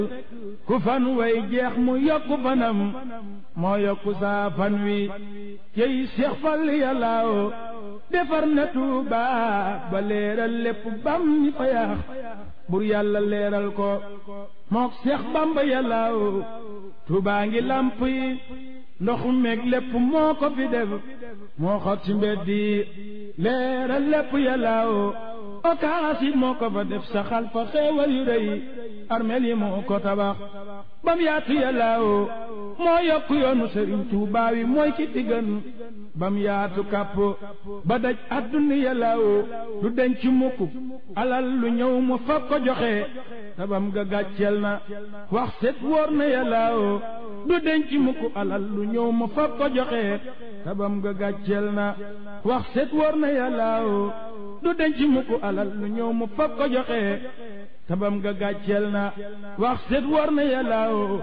ku fan way jeex mu yokku fanam moo yokku saa fan wi cey Seex Fall yàllaaw defar na Tuuba ba leeral lépp bam ñi fa yaax bur yàlla leeral ko mook Seex Bamba yàllaaw Tuuba ngi lamp yi ndox meeg lépp moo ko fi def moo xot ci mbedd yi leeral lépp yàllaaw okaas it moo ko fa def saxal fa xeewal yu rëy armeel yi moo ko tabax bam yaatu yàllaaw moo yokk yoonu sëriñ Tuubaa wi mooy ki fi gën bam yaatu kàpp ba daj àdduna yàllaaw du denc mukk alal lu ñëw mu fab ko joxe tabam ga gàcceel na wax set wóor na yàllaaw du denc mukk alal lu ñëw mu fab ko joxe tabam ga gàcceel na wax set wóor na yàllaaw du denc mukk alal lu ñëw mu fab ko joxe tabam ga gàcceel na wax set wóor na yàllaaw